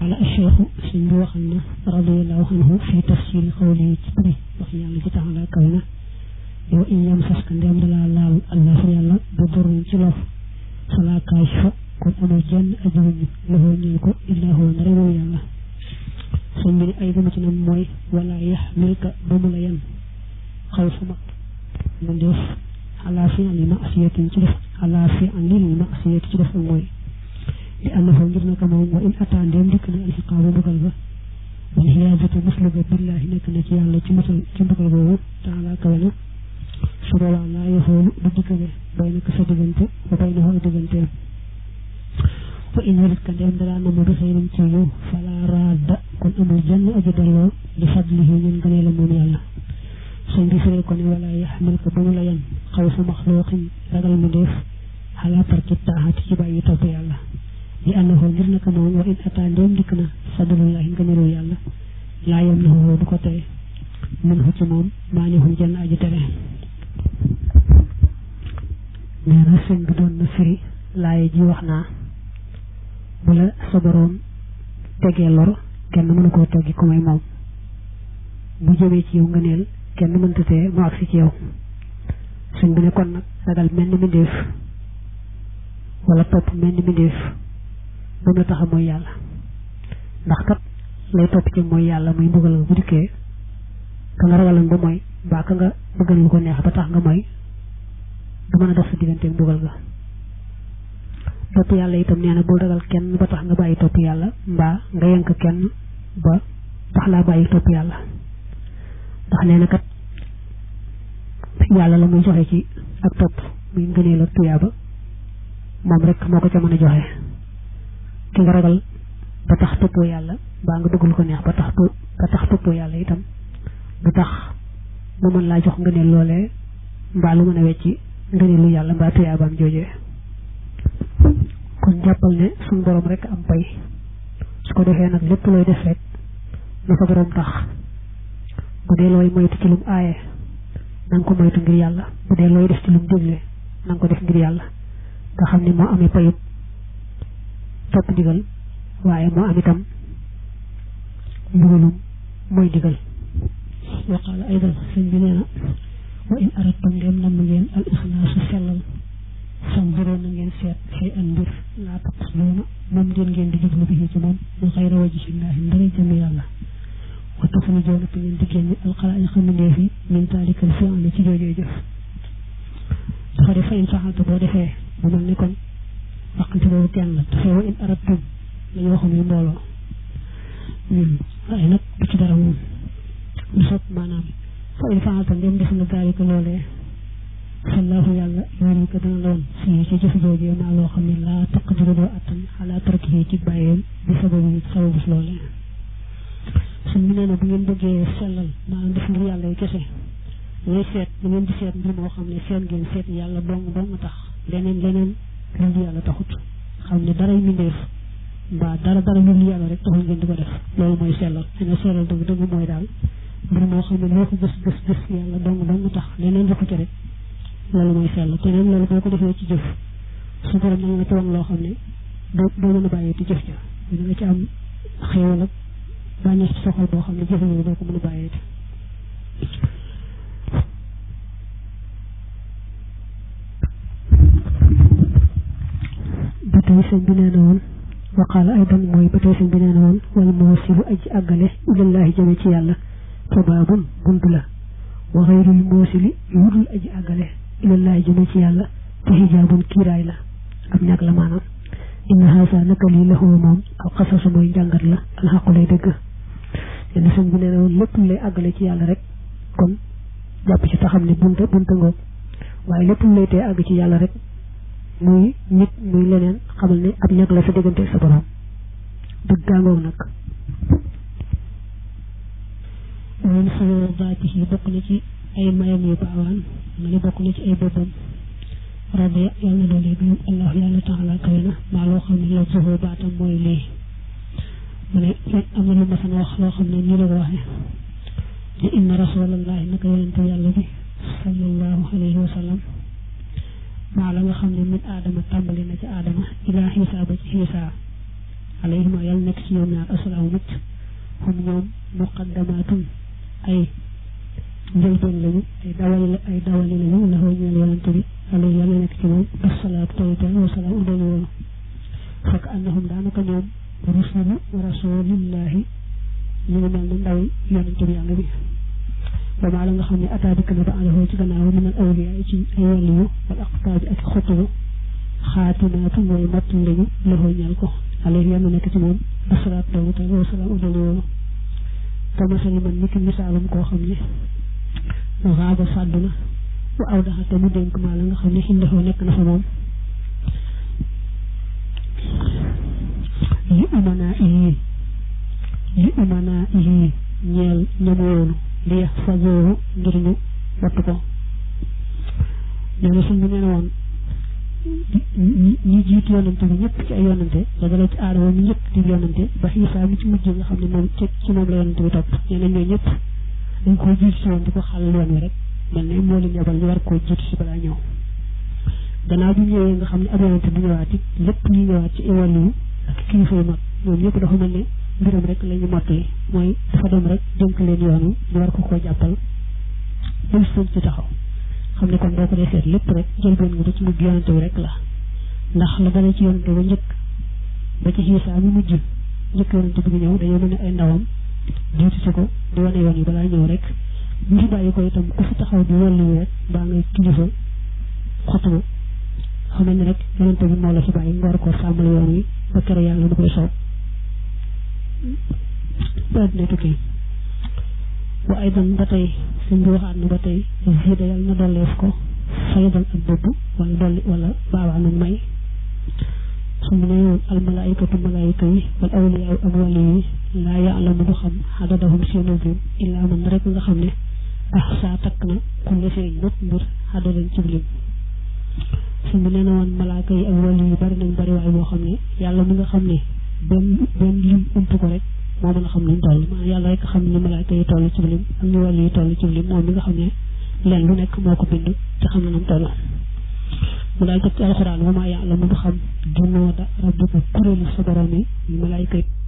ala acheikhu suñ bi waxal na radiallahu anhu fi tafsiri xawli ci bëri wax yàlla ci taxala kaw na yow in yam sas ka ndem dalaa laal allahu yàlla ba dorun ci lof fala kaashifa kon amul jenn ajuruñu loxoo ñeel ko illaa huwa ndare moom yàlla suñ bi ni ay gëma ci nam mooy wala yaxmilka ba mu la yan xaw sama mu def ala fi an li masiyatin ci def ala fi an lil masiyati ci def ak mooy li annahu ngir naka moom wa in ataa ndéem dikk na alxiqaabu mbugal ba wal xiyaadatu muslu ga billahi nekk na ci yàlla ci musal ci mbugal boobu taala kawe na su boobaa laa yaxoolu du dikkale bay naka sa diggante ba bay na xoo digganteem fa in warit ka ndéem dalaa nama bi xëyrin ci yow fala raadda kon amul jenn aji delloo li fadlihi ñun gënee la moom yàlla sëñ bi firee ko ne wala yaxmil ko ba mu la yan xaw sa maxluuqin ragal mu def xalaa tarki taaxati ci bàyyi topp yàlla li annahu ngir naka moom wa in ataa ndéem dikk na fadlullahi ngëneelu yàlla laa yam na du ko tere min hu ci moom maa ni hum jenn aji tere nee na sëñ bi doon na firi laaye ji wax naa bu la sa boroom tegee lor kenn mënu koo teggi ku may moom bu jëmee ci yow ngëneel kenn mënta tee mu agsi ci yow sëñ bi ne kon nag ragal mel ni mbindéef wala topp mel ni mbindéef bu mu tax a mooy yàlla ndax kat lay topp ci mooy yàlla muy mbugal nga bu dikkee ka nga ragalan ba mooy mbaa ka nga bëggal lu ko neex ba tax nga mooy du mën a dox sa diggante mbugal ga topp yàlla itam nee na bul ragal kenn ba tax nga bàyyi topp yàlla mbaa nga yenk kenn ba tax laa bàyyi topp yàlla ndax nee na kat yàlla la muy joxe ci ak topp muy ngëneel ak tuyaaba moom rek moo ko ca mën a joxe ki nga ragal ba tax toppoo yàlla mbaa nga bëgg lu ko neex ba tax ba tax toppoo yàlla itam du tax mu mën laa jox ngëneel loolee mbaa lu mën a wecci ngëneelu yàlla mbaa tuyaabaam joojee kon jàppal ne suñu borom rek am pay su ko defee nag lépp looy def rek na sa borom tax bu dee looy moytu ci lum aaye na nga ko moytu ngir yàlla bu dee looy def ci lum dégle na nga ko def ngir yàlla nga xam ne moo amee payut topp ndigal waaye moo am itam mbugalum mooy ndigal wa qaala aydan sëñ bi nee na wa in aradtum ndem nam ngeen al ixlaasu sellal fanzuroo na ngeen seet xëy an mbir laa taqsduuna moom ngeen ngeen di jublu bi ci moom min xayra wajhillaahi ndara jëmi yàlla wa taxrujoona te ngeen di génne alxalaa'iqa mbindeef yi min taalikal fi'li ci joojee jëf dafa def fa in faxalta boo defee mu mel ni kon waqante boobu kenn la dafay wa in aradtum lañu waxoon yu mbooloo waaye nag du ci dara moom du sot maanaam fa in faxalta ndem def nga daalika loolee sallahu yàlla yoonu ko dana loon fii ci jëf joojee maa loo xam ne laa taqdiru doo attan xalaa tarkihi ci bàyyeem bi sababu sababu loolee suñ bi nee na bu ngeen bëggee sellal maanaam def ngir yàlla yi kese looy seet da ngeen di seet mbir moo xam ne seen ngeen seet yàlla dong dong tax leneen leneen loolu yàlla taxut xam ne dara mbindeef mbaa dara dara lu yàlla rek taxul ngeen di ko def loolu mooy sellal dina sellal dëgg dëgg mooy daal mbir moo xam ne loo ko gës gës gës yàlla dong dong tax leneen dafa ci rek loolu mooy sell te neen loolu boo ko defee ci jëf su borom nag nga ci wan loo xam ne doo doo mën a bàyyee ci jëf ja dina nga ci am xéewal ak bànneex ci soxal boo xam ne jëf yooyu doo ko mën a bàyyee ba tey sëñ bi nee na woon waqaala aydan mooy ba tey sëñ bi nee na woon wala moosilu aji àggale ilallahi jëme ci yàlla fa baabun bunt la wa xayrul moosili yudul aji àggale ilallahi jëme ci yàlla te xijaabun kiiraay la ab ñàkk la maanaam inna haasa naka lii la xoo moom ak xasasu mooy njàngat la alxaqu lay dëgg yenn sëñ bi nee na woon lépp lay àggale ci yàlla rek kon jàpp ci taxam ne bunta bunta ngoog waaye lépp lay tee àgg ci yàlla rek muy nit muy leneen xamal ne ab ñàkk la sa diggante sa borom dëgg gaangoog nag woon xayoo baati yi bokk na ci ay mayam yu baawaan nga ne bokk na ci ay boppam radiya yàlla na doole gërëm allah yàlla taala kawe na maa loo xam ne la zuhoo baatam mooy lii mu ne am na lu ma sana wax loo xam ne nii la ko waxee ne inna rasulallahi naka yonente yàlla bi sallallahu alayhi wa sallam maa la nga xam ne min aadama tàmbali na ci aadama ilaa xiisa ba ci xiisa alayhima yàlla nekk ci ñoom ñaar asalaamu mucc hum ñoom muqaddamaatun ay njëlbeen lañu ay dawali ay dawali lañu la xoo ñeel yonante bi alayhi yàlla nekk ci moom asalaatu tawite wasalaam udali woonu fekk annahum daanaka ñoom rusulu rasulillahi ñu ngi mel ne ndaw yonante bi yàlla bi ba maa la nga xam ne ataa dikk na ba àndahoo ci gannaaw min al awliya ci ay wàlliyu wal aqtaabi ak xutubu xaatimaatu mooy matt lañu la xoo ñeel ko alayhi yàlla nekk ci moom asalaatu tawite wasalaam udali woonu te masali man niki misaalum koo xam ne raaba fàddu na wa aw daxa te mu dénk maa la nga xam ne xindexoo nekk na fa moom li umanaa iyi li umanaa iyi ñeel ñamu woonu li yax fazooru ngir ñu wattu ko nee na suñ bi nee na woon ñi jiitu yonante bi ñëpp ci ay yonante da dala ci aadama mi njëkk di yonante ba xiisaa mi ci mujj nga xam ne moom ci ci moom la yonante bi topp nee na ñooy ñëpp dañ koo jiitu si woon di ko xàll yoon wi rek mel ne moo leen yabal ñu war koo jiitu si balaa ñëw gannaaw bi ñëwee nga xam ne ab yonante bu ñëwaat it lépp ñu ñëwaat ci iwàll yi ak kilifa yu mag ñoom ñëpp dafa mel ne mbiram rek la ñu mottali mooy dafa dem rek dénk leen yoon wi ñu war ko koo jàppal bul sëñ ci taxaw xam ne kon boo ko dee seet lépp rek jëlbeen nga ba ci mujj yonante bi rek la ndax la dale ci yonante ba njëkk ba ci xiisaa mi mujj njëkk yonante bi ñëw dañoo mel ne ay ndawam jiitu si ko di wane yoon yi balaa ñëw rek bu fi bàyyi ko itam ku fi taxaw di wàllu yi rek mbaa ngay kilifa xotuma xamal ne rek yonante bi moo la fi bàyyi nga war koo sàmmal yoon wi ba kere yàlla du koy soob ba addina tukki wa aydan ba tey suñ bi waxaat na ba tey zida yàlla na dolleef ko faydan ak bëbb wala dolli wala baabaa nag may su mu ne woon almalaikatu malaayika yi wal awliyaa ak wali yi laa yaalamu du xam xadadahum seenu lim illaa man rek nga xam ne ah saa takk na kulle feeñ bépp mbir xadadan ci lim su mu nee na woon malaaka yi ak wali yi bari nañ bari waay boo xam ne yàlla mi nga xam ne benn benn lim ump ko rek moo mën a xam nuñ toll maanaam yàlla rek xam ne malaaka yi toll ci lim ak ñu wali yi toll ci lim moom mi nga xam ne leen lu nekk moo ko bind te xam na nam toll mu daal jot ci alxuraan wa maa ya'lamu du xam junooda rabbika kuréelu sa borom yi malaayka yi